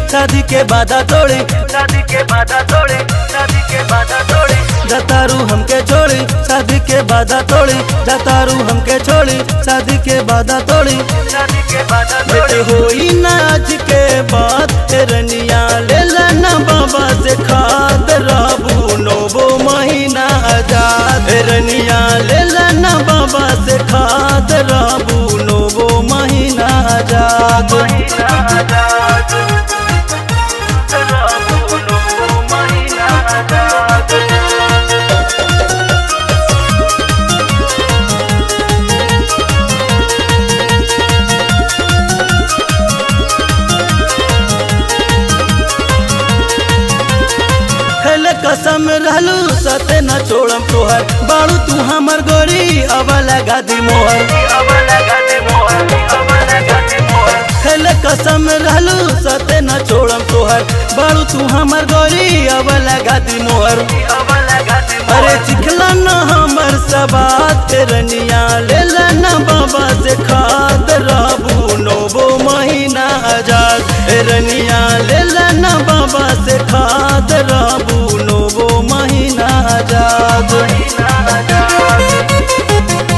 शादी के बाधा तोड़ी शादी के बाधा तोड़ी शादी के बाधा तोड़ी जतारू हमके छोड़ी शादी के बाधा तोड़ी जतारू हमके छोड़ी शादी के बाधा तोड़ी शादी के बाधा बेटे तोड़ी होई ना आज के बाद रनिया ले लेना बाबा से खाद राबू नोबो महीना आजाद रनिया ले लेना बाबा से खाद राबू नोबो महीना आजाद महीना आजाद राबू नो महीना आजाद खेले कसम रहलू सते न छोड़म तोहर बाड़ू तू हमर गोरी अब लगा दी मोहर अब लगा दे मोहर अब लगा दे मोहर खेले कसम रहलू सते न छोड़म तोहर बाड़ू तू हमर गोरी अब लगा दी मोहर अब लगा दे अरे मोहर चिखला न हमर सबात रनिया ले लेना बाबा से खाद राबू नोबो महीना आजाद रनिया ले लेना बाबा से खाद राबू नोबो महीना आजाद महीना आजाद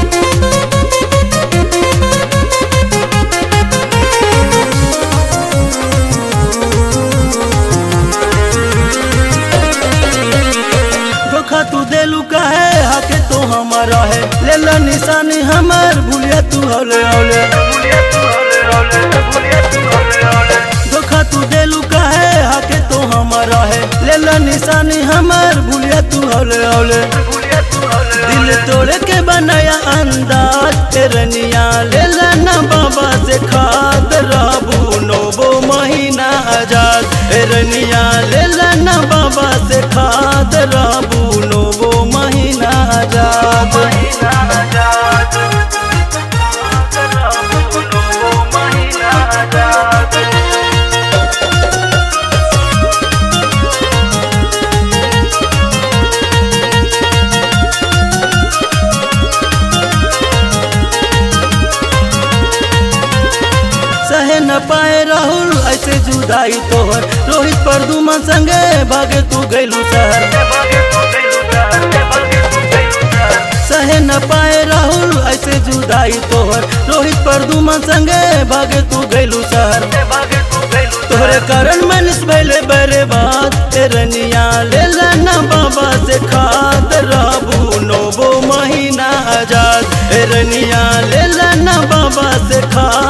धोखा तू देलू कहे हके तो हमारा है ले ला निशानी हमर भूलिया तू हौले हौले भूलिया तू हौले हौले भूलिया तू हौले हौले धोखा तू देलू कहे हके तो हमारा है ले ला निशानी हमर भूलिया तू हौले हौले भूलिया तू हौले दिल तोड़ के बनाया अंदाज तेरनिया ले लेना बाबा से खाद राबू नोबो महीना आजाद तेरनिया ले लेना बाबा से खाद राबू नोबो महीना आजाद महीना आजाद राबू नो महीना आजाद सहे न पाए राहुल ऐसे जुदाई तोहर रोहित परदुमा संगे भागे तू गैलू शहर भागे तू गइलू शहर भागे तू गइलू शहर सहे न पाए राहुल ऐसे जुदाई तोहर रोहित परदुमा संगे भागे तू गैलू शहर भागे तू गइलू तोहरे कारण मनीष भैले बरे बात तेरनिया ले लेना बाबा से खाद राबू नोबो महीना आजाद तेरनिया ले लेना बाबा से खाद